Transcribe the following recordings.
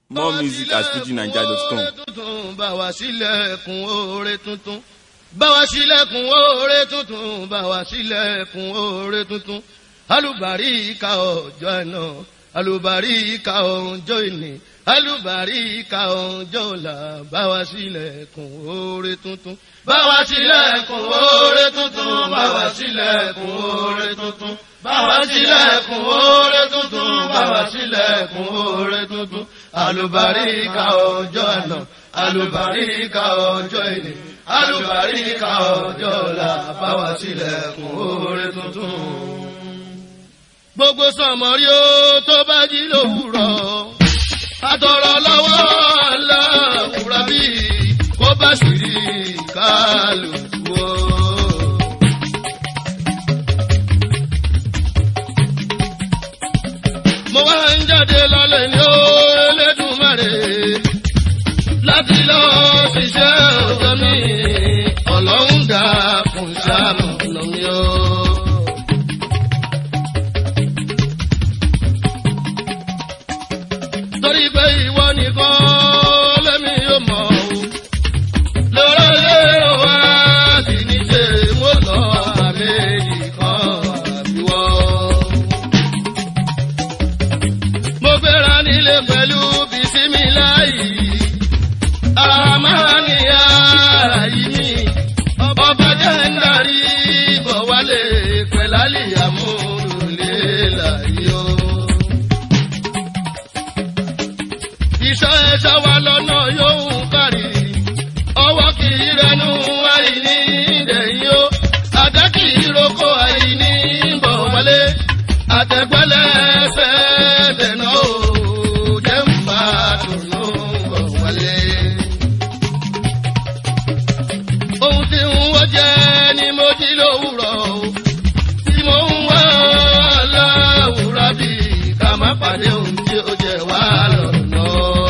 More music at fujinaija.com. tuntun bá wa sílẹ̀kùn oore tuntun bá wa sílẹ̀kùn oore tuntun bá wa sílẹ̀kùn oore tuntun alùbáríkà ọjọ́ ẹ̀nà alùbáríkà ọjọ́ ìní alùbáríkà ọjọ́ ọ̀la bá wa sílẹ̀kùn oore tuntun bá wa sílẹ̀kùn oore tuntun bá wa sílẹ̀kùn oore tuntun bá wa sílẹ̀kùn oore tuntun bá wa sílẹ̀kùn oore tuntun alùbáríkà ọjọ́ àná alùbáríkà ọjọ́ ìní alùbáríkà ọjọ́ ọ̀la bá wa sílẹ̀kùn oore tuntun. gbogbo sọmọrí ó tó bá jí lówùrọ̀ àtọ̀rọ̀ lọ́wọ́ aláwùrọ̀ bí kó bá sì rí kálukú o. mo wá ń jáde lálẹ́ ní ó Elédùmarè láti lọ ṣiṣẹ́ ọjọ́ mi ọlọ́run dà fún ṣàánú lọ́mí o. torí pé ìwọ nìkan lẹ́mi yóò mọ̀ o lọ́rọ̀ lé wa sì ní ṣe mo lọ àmì nìkan àbíwọ́ mo gbéra nílé pẹ̀lú bisimilayi aramaniya yìí ọba jẹ́ ń darí bọ̀ wálé pẹ̀lálì àmúlùlé láyé o. iṣẹ́ ẹ̀ṣọ́ wa lọ́nà yóò kárí ọwọ́ kì í rẹnu àìní ìdẹ̀yìn o àdá kì í roko àìní bọ̀ wálé àtẹ̀gbẹ́lẹ̀ ẹsẹ̀ dẹ̀nà o jẹ́ ń bá dùnú bọ̀ wálé. ohun tí ń wọ́ jẹ́ ni mo jí lówùrọ̀ o tí mo ń wá láwùrọ̀ bí ká má pàdé ohun tí ó jẹ wá lọ́nà.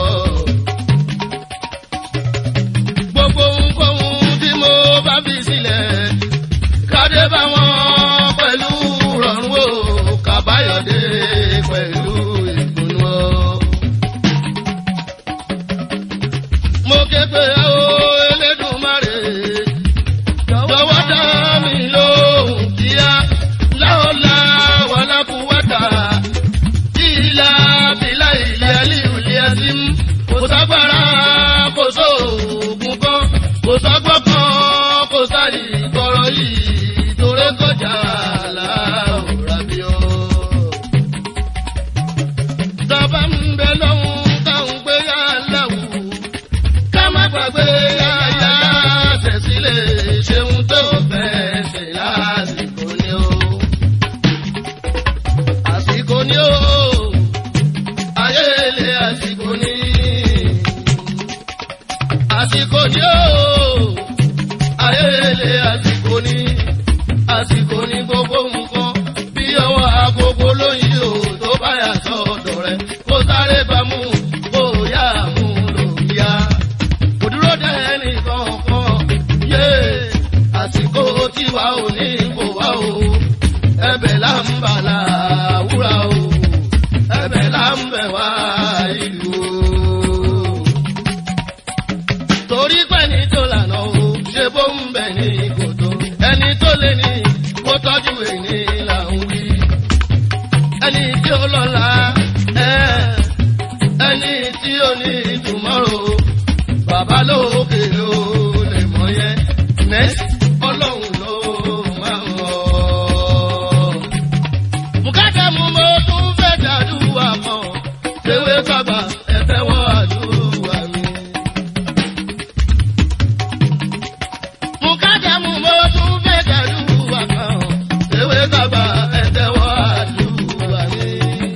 gbogbo ohunkóhun tí mo bá fi sílẹ̀ kádé bá wọn pẹ̀lú rọrùn o kàbáyọ̀dé pẹ̀lú ìdùnnú o. mo ké pé ó Elédùmarè jọ̀wọ́ dá mi lóhùn kíá láọ̀lá wàlákùwátà ìlà bílà ilé alíwìlì ẹtí kò ságbára kò sóògùn kan kò sọ́gbọ́n kan kò sáyì gbọ́rọ̀ yìí torí kọjá láòrà bí o. Tọ́ba ń bẹ lọ́hùn káwọn gbé yá láwù ká má gbàgbé yá yá tẹ̀sílẹ̀ ṣeun tó fẹ́ ṣe lásìkò ni o. Àsìkò ni o, ayé ilé àsìkò ni. Àsìkò ni o, ayé ilé àsìkò ni. Àsìkò ni gbogbo nǹkan bí ọwọ́ agogo lóyìn o tó bá yà sọ́dọ̀ rẹ̀ kó sáré bá mú kó yá mú lòyà. Kò dúró dé ẹnì kankan yé àsìkò tiwa ò ní kò wá o ẹ̀bẹ̀ là ń bà láwùrà o ẹ̀bẹ̀ là ń bẹ̀ wá ìlú o. torí pé ní tó lànà o ṣe bó ń bẹ̀ ní kòtò ẹni tó lé ní kó tọ́jú èní là ń wí. ẹni tí ó lọ́la ẹ̀ ẹni tí ó ní tomorrow bàbá lókè ló lè mọ̀ yẹn next ọlọ́run ló máa ń mọ̀. Bùkátà mú mo tún fẹ́ dàdúrà mọ́. Ewé bàbá ẹ̀fẹ́ wọ́n àdúrà mi. Bùkátà mú mo tún fẹ́ dàdúrà mọ́. Ewé bàbá ẹ̀fẹ́ wọ́n àdúrà mi.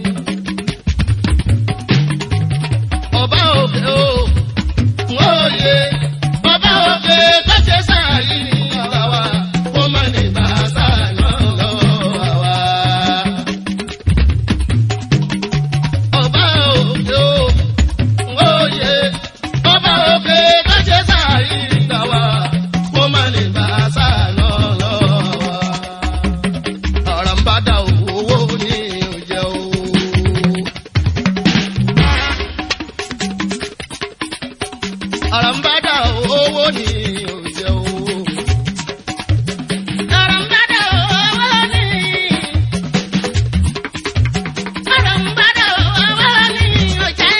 Ọba òkè o, wọ́n yé. Ọba òkè tó ṣe sáàyè ní ìwà wa. Kó má ní bàtà náà lọ́wọ́ wa ọba òkè o àràǹbádà owó ni òjẹ́ owó. Àràǹbádà owó ni. Àràǹbádà owó ni ó jẹ́.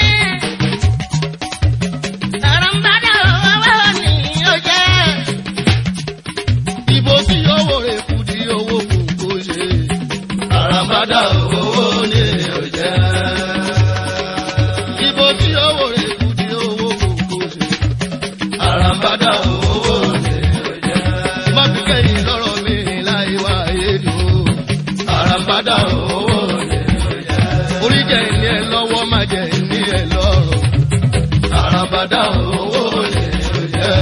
Àràǹbádà owó ni ó jẹ́. Ibo tí owó rẹ̀ kù di owó kù kó ṣe. Àràǹbádà owó ni òjẹ́. Ibo tí owó rẹ̀ kù di owó kù kó ṣe. Àràǹbádà owó ni òjẹ́. Má fi kẹ́yìn lọ́rọ̀ mi láì wá èdò. Àràǹbádà owó ni òjẹ́. Orí jẹ́ ìní ẹ lọ́wọ́ má jẹ́ ìní ẹ lọ́rọ̀. Àràǹbádà owó ni òjẹ́.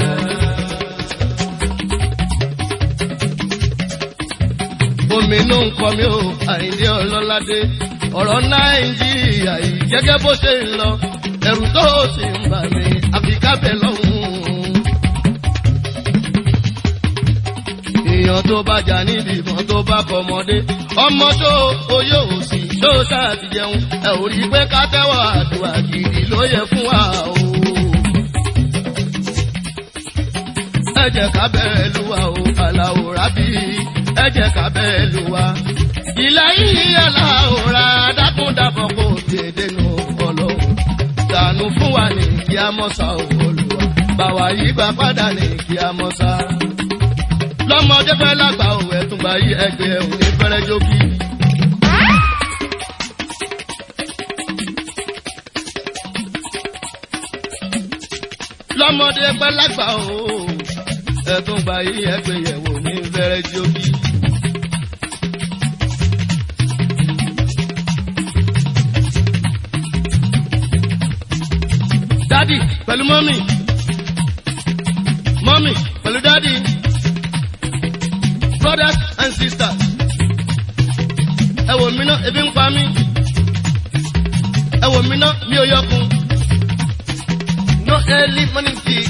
omi inú nǹkan mi ò àìní ọlọ́ládé ọ̀rọ̀ nàìjíríà yìí gẹ́gẹ́ bó ṣe ń lọ ẹ̀rù tó sì ń bà mí àfikábẹ́ lọ́hùn-ún. èèyàn tó bá jà níbi ìbọn tó bá kọmọdé ọmọ tó oyè òsì tó ṣáàtì jẹun ẹ ò rí pé ká tẹ́wọ̀ àdúrà gidi ló yẹ fún wa o. ẹ jẹ́ ká bẹ̀rẹ̀ lúwa o aláwo rábì ẹ jẹ́ ká bẹ̀rẹ̀ lúwa. ìlà yìí aláwòrán dákúndàbọ̀ kò dédé nù ọlọ́run. dànù fún wa ní kí a mọ̀ sá olùwà. bàwá yìí gbà padà ní kí a mọ̀ sá. lọ́mọdé fẹ́ lágbà òwe ẹ̀tún bá yí ẹgbẹ́ òní fẹ́rẹ́ jókì. lọ́mọdé fẹ́ lágbà òwe ẹ̀tún bá yí ẹgbẹ́ yẹ̀wò ní fẹ́rẹ́ jókì. dádì pẹ̀lú mọ́mì mọ́mì pẹ̀lú dádì brothers and sisters ẹ wò mí ná ebi ń pa mí ẹ wò mí ná mi ò yọkun no early morning tea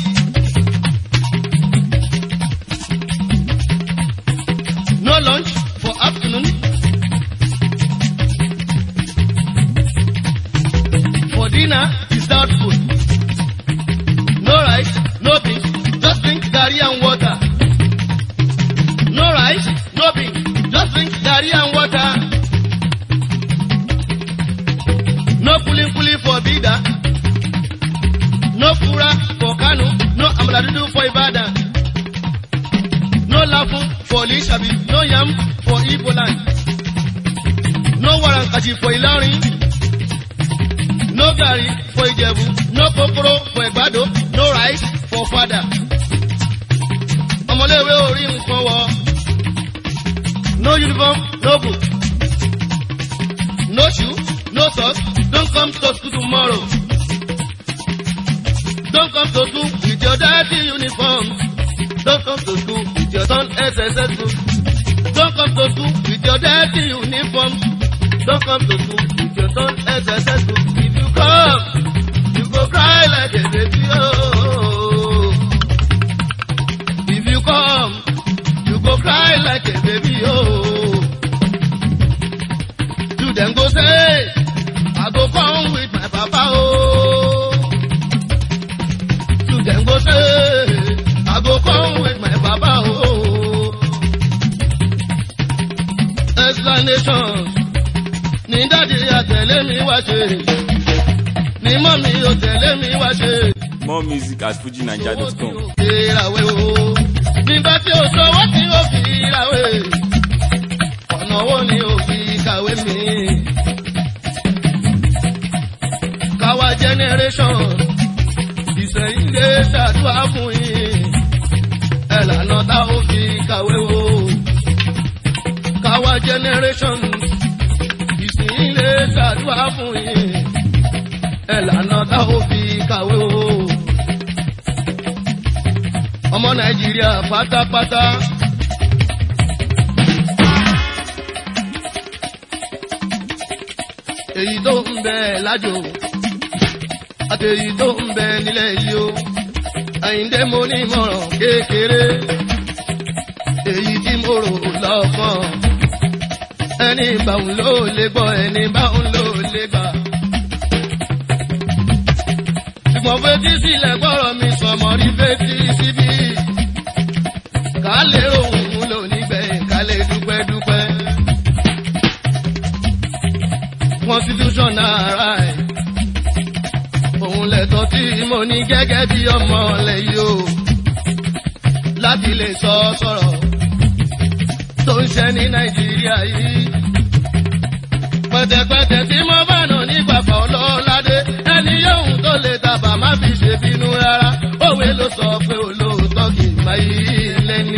no lunch for afternoon for dinner is that food. No rice, no beans, just drink garri and water. No rice, no beans, just drink garri and water. No pulling pulling for Bida. No fura for Kano, no amaladudu for Ibadan. No lafu for Lishabi, no yam for Igbo land. No warankaji for Ilorin. No garri for Ijebu, no kokoro for Egbado, no rice for Fada. Ọmọléèwé orí nǹkan wọ. No uniform, no book. No shoe, no socks, don't come to school tomorrow. Don't come to school with your dirty uniform. Don't come to school with your son SSS book. Don't come to school with your dirty uniform. Don't come to school with your son SSS book. If you come, you go cry like a baby. Oh. If you come, you go cry like a baby. Oh. You then go say, I go come with my papa. Oh. You then go say, I go come with my papa. Oh. Explanation. Ní dáàdi àtẹ̀lé mi wá ṣe. Ní mọ́mí ò tẹ̀lé mi wá ṣe. More music at fujinaija.com. ìràwé o. Nígbà tí o sọwọ́ tí o fi ìràwé. Ọ̀nà wo ni o fi kàwé mi? Káwa generation ìsẹ̀yìn lè ṣàdúrà fún yín. Ẹ̀lànà tá o fi kàwé o. Káwa generation ìsẹ̀yìn lè ṣàdúrà fún yín. Ẹ̀lànà tá o fi kàwé o ọmọ nàìjíríà pátápátá. èyí tó ń bẹ lájò àti èyí tó ń bẹ nílẹ̀ yìí o àyíǹde mo ní ìmọ̀ràn kékeré èyí tí mo rò lọ́kàn ẹni báwọn ló lè gbọ́ ẹni báwọn ló lè gbà. ṣùgbọ́n fetí sílẹ̀ gbọ́rọ̀ mi sọmọ rí fetí síbí. ká lè rohùn lò nígbẹ̀yìn ká lè dúpẹ́ dúpẹ́. constitutional right òun lẹ̀tọ́ tí mo ní gẹ́gẹ́ bí ọmọ lẹ́yìn o láti lè sọ sọ̀rọ̀ tó ń ṣe ní nàìjíríà yìí. pẹ̀tẹ̀pẹ̀tẹ̀ tí mo bá nà nígbà kan lọ́ládé ẹni yóò tó lè tàbà má fi ṣe bínú rárá òwe ló sọ pé olóòótọ́ kì í máa yí lẹ́ni.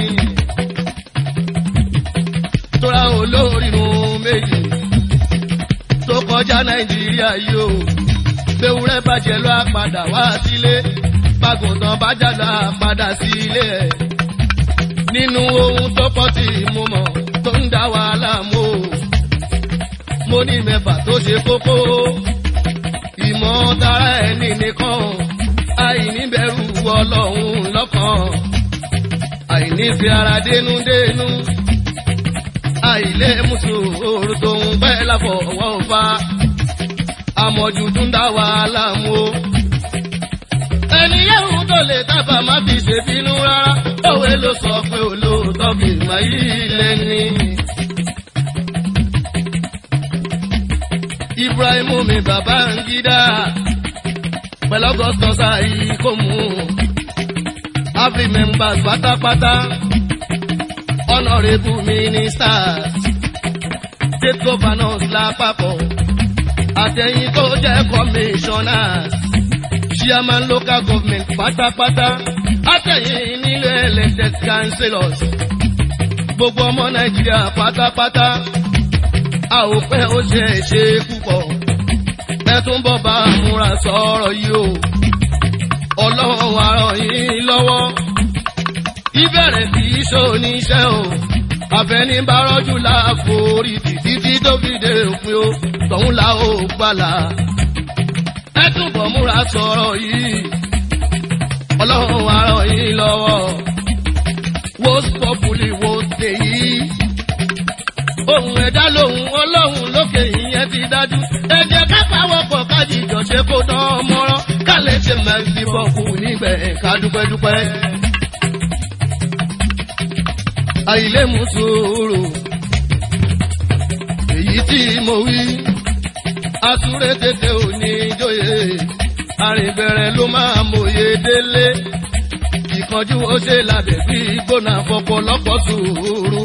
tóra olórìrun méjì tó kọjá nàìjíríà yìí o gbẹ̀wúrẹ́ bàjẹ́ ló á padà wá sílé bàgùntàn bàjẹ́ ló á padà sílé ẹ̀ nínú ohun tó pọ̀ tí mo mọ̀ tó ń dá wàhálà mọ́ o. mo ní mẹ́fà tó ṣe kókó ìmọ̀ tara ẹni nìkan àìníbẹ̀rù ọlọ́run lọ́kàn àìnífi ara dénúdénú àìlé mùsùlùmí tó ń bẹ́ láfọwọ́ fa àmọ̀jù tó ń dá wàhálà mọ́ o ẹni yẹ́hùn tó lè dábàá má fi ṣèbínú rárá òwe ló sọ pé olóòótọ́ kì í máa yí lẹ́ni. Ibrahim mi bàbá ń gídá pẹ̀lọ́gọ́tọ̀ sáyé kò mú every members pátápátá honourable ministers state governors lápapọ̀ àtẹ̀yìn tó jẹ́ commissioners chairman local government pátápátá àtẹ̀yìn nílé elected councillors gbogbo ọmọ nàìjíríà pátápátá a ò pẹ́ ó ṣe é ṣe púpọ̀ ẹ tún bọ̀ bá a múra sọ̀rọ̀ yìí o ọlọ́run àrọ̀ yín lọ́wọ́ ìbẹ̀rẹ̀ kì í ṣoníṣẹ́ o àfẹnibárọ́jú láàforí títí tó fi dé òpin o tọ̀hún la ó gbàlà ẹ túbọ̀ múra sọ̀rọ̀ yìí ọlọ́run àrọ̀ yín lọ́wọ́ wo pọ́pùlì wo tèyí ohun ẹ̀dá lòun ọlọ́run lókè ìyẹn ti dájú ẹ jẹ́ ká pawọ́pọ̀ kájíjọ ṣe kó dán mọ́rán ká lè ṣe mẹ́sì bọ́ọ̀kù níbẹ̀ ká dúpẹ́dúpẹ́. àìlè mú sùúrù èyí tí mo wí asúré tètè ò ní jóye àrìnbẹ̀rẹ̀ ló máa mòye délé ìkanjú ó ṣe lábẹ́ bí gbóná fọpọlọpọ̀ sùúrù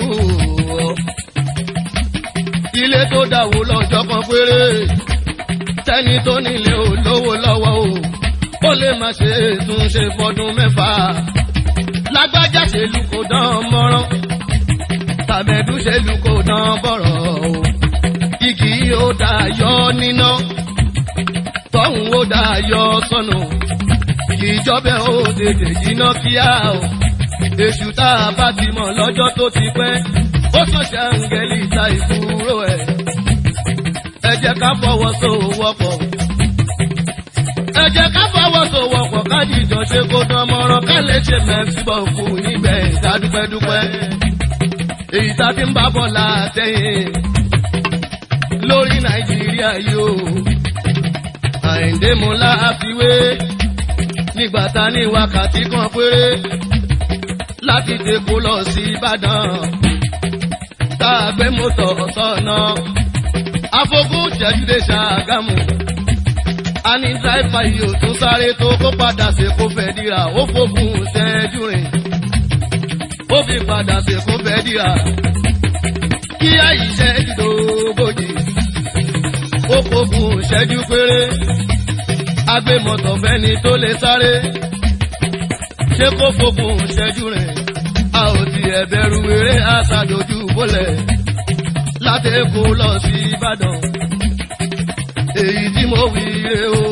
ilé tó dàwó lọ́jọ́ kan péré tẹ́ni tó nílé ò lówó lọ́wọ́ o ó lè má ṣe túnṣe fọdún mẹ́fà lágbájá ṣèlú kò dán mọ́rán tàbẹ̀dú ṣèlú kò dán bọ̀rọ̀ o igi ó dá yọ níná tọ́hún ó dá yọ sọnù ìjọba ó tètè jiná kíá o èṣù tá a bá ti mọ̀ lọ́jọ́ tó ti pẹ́ ó sàn ṣàǹgẹ̀lì ta ìkúrò ẹ̀. ẹ jẹ́ ká fọwọ́sowọ́pọ̀. ẹ jẹ́ ká fọwọ́sowọ́pọ̀ kájíjọ ṣe kó dán mọ́rán ká lè ṣe mẹ́sìbọ̀ fún níbẹ̀ ìdá dúpẹ́dúpẹ́. èyí tá a ti ń bá bọ̀ látẹ̀yìn lórí nàìjíríà yóò. àìndé mo láàfiwé nígbà tá ní wákàtí kan péré láti dèkó lọ sí ìbàdàn tá a gbé mọ́tò sọ́nà. Afogún jẹ́júdé ṣàgámù. A ní dráìfà yìí ò tún sáré tó kó padà sí kó fẹ́ dira. Ó fògùn ṣẹ́jú rìn. Ó fi padà sí kó fẹ́ dira. Kí àyíṣẹ́ ìdógójì. Ó fògùn ṣẹ́jú péré. Agbé mọ́tò fẹ́ni tó lè sáré. Ṣé kó fògùn ṣẹ́jú rìn? a ò tiẹ̀ bẹ̀rù eré aṣàdójú bólẹ̀ láti Èkó lọ sí Ìbàdàn èyí tí mo wí re o.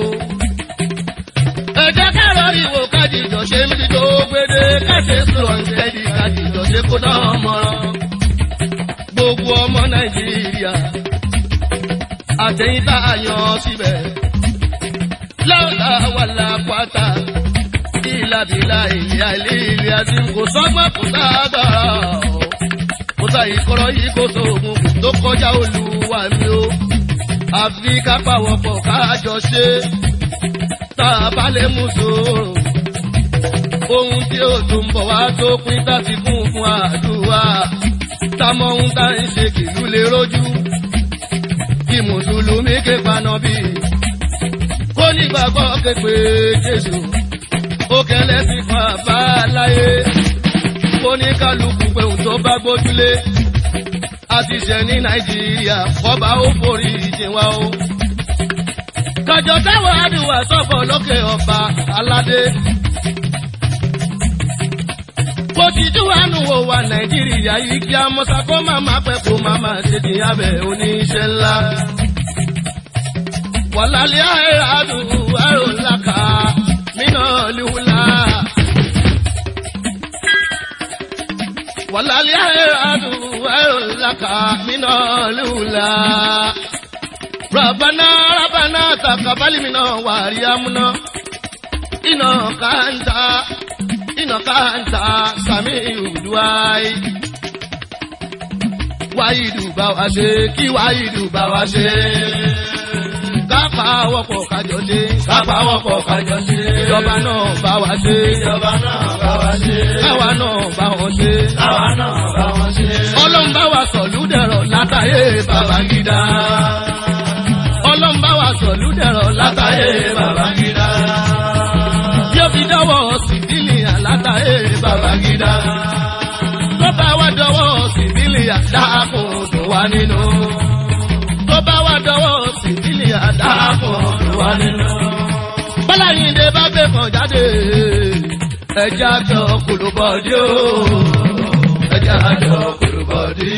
ẹ jẹ́ ká lọ ìwò kájíjọ ṣe mí tó gbédé káṣe sọ̀rọ̀ ìṣẹ́dí kájíjọ ṣe kó dán mọ́rán. gbogbo ọmọ Nàìjíríà àtẹ̀yìn tá a yan síbẹ̀ láwùlà wà lápáta ìlàbílà ìyá ilé ilé àti kò sọ́gbọ́n kò sáàgbára o. kò sáyé kọ́rọ́ yìí kò sóògùn kò tó kọjá olúwa mi o. àfi ká pàwọ̀pọ̀ káàjọ ṣe. tá a bá lè mú sòrò ohun tí ó tún bọ̀ wá tó pín táti kún fún àdúrà támọ́ ohun tá ń ṣe kìlú lè rójú kí mùsùlùmí ké paná bí kó nígbàgbọ́ képe jésù ó kẹlẹ́ sí fún àbáláyé kó ní kálukú pé òun tó bá gbójúlé àti ṣẹ ní nàìjíríà kọba ó forí ìjìn wa o. kàjọ táwọn àdùwà sọ̀bọ̀ lókè ọba aládé bó ti dúwánu wo wa nàìjíríà yìí kí a mọ́sá kó má má pẹ́ kó má má ṣe ti abẹ́ oníṣẹ́ ńlá. wàlálẹ́ àìrà àdùn àrò ńlá ká mínà líwúlá. wàlálẹ́ àìrà àdùn àrò ńlá ká mínà líwúlá. ربنا ربنا تقبل منا واريامنا إنك أنت إنك أنت سميع الدعاء wáyìdù bá wa ṣe kí wáyìdù bá wa ṣe. kápá wọ́pọ̀ kájọ ṣe. kápá wọ́pọ̀ kájọ ṣe. ìjọba náà bá wa ṣe. ìjọba náà bá wa ṣe. káwa náà bá wọn ṣe. káwa náà bá wọn ṣe. ọlọ́run bá wa sọ̀lú dẹ̀rọ̀ látàyè Babangida. ọlọ́run bá wa sọ̀lú dẹ̀rọ̀ látàyè Babangida. yóò fi dọ́wọ́ síbílì àlátàyè Babangida tó bá wá dọwọ́ síbílì àdáàkùn tó wá nínú. tó bá wá dọwọ́ síbílì àdáàkùn tó wá nínú. bọ́láyìndé bá gbé kan jáde ẹja àjọ kòlóbọ̀dé o ẹja àjọ kòlóbọ̀dé.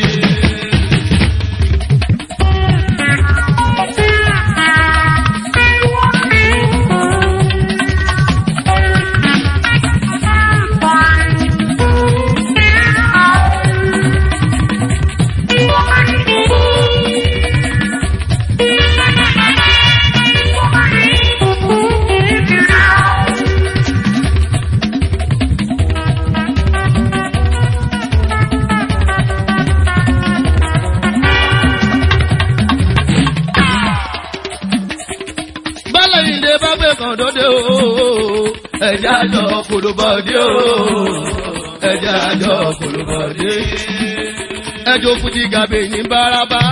bọ́láyìndé bá gbé kan dóde o ẹja àjọ kòlóbọ̀dé o ẹja àjọ kòlóbọ̀dé. ẹjọ́ fújì gàbé ní bárabá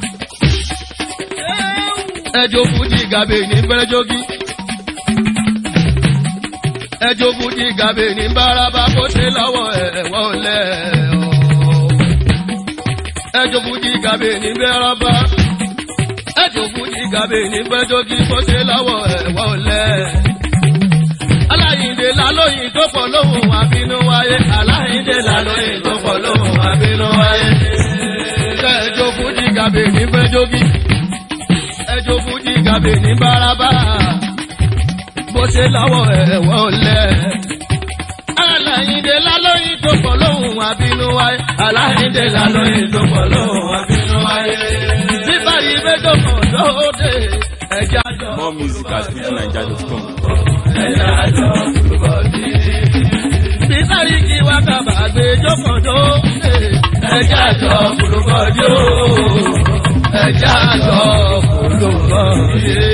ẹjọ́ fújì gàbé ní bẹ́rẹ́jọ́gí. ẹjọ́ fújì gàbé ní bárabá kó ṣe lọ́wọ́ ẹ̀wọ́ lẹ̀ ọ́. ẹjọ́ fújì gàbé ní bẹ́rẹ́bá ẹjọ́ fújì gàbé ní bẹ́rẹ́jọ́gí kó ṣe lọ́wọ́ ẹ̀wọ́ lẹ̀. aláyìndé lálóyìn tó pọ̀ lóhùn àbínú wáyé aláyìndé lálóyìn tó pọ̀ lóhùn àbínú wáyé. ẹjọ́ fújì gàbé ní bẹ́rẹ́jọ́gí ẹjọ́ fújì gàbé ní bárabá bó ṣe lọ́wọ́ ẹ̀wọ́ lẹ̀. aláyìndé lálóyìn tó pọ̀ lóhùn àbínú wáyé aláyìndé lálóyìn tó pọ̀ lóhùn àbínú wáyé. bíbá yìí méjò kan lóde ẹ̀jẹ̀ àjọ. More music at fujininja.com. ẹ̀jẹ̀ àjọ kúrúbọ̀dì. bíbá yìí kí wákàbà gbé jókòó lóde ẹ̀jẹ̀ àjọ kúrúbọ̀dì o ẹ̀jẹ̀ àjọ kúrúbọ̀dì.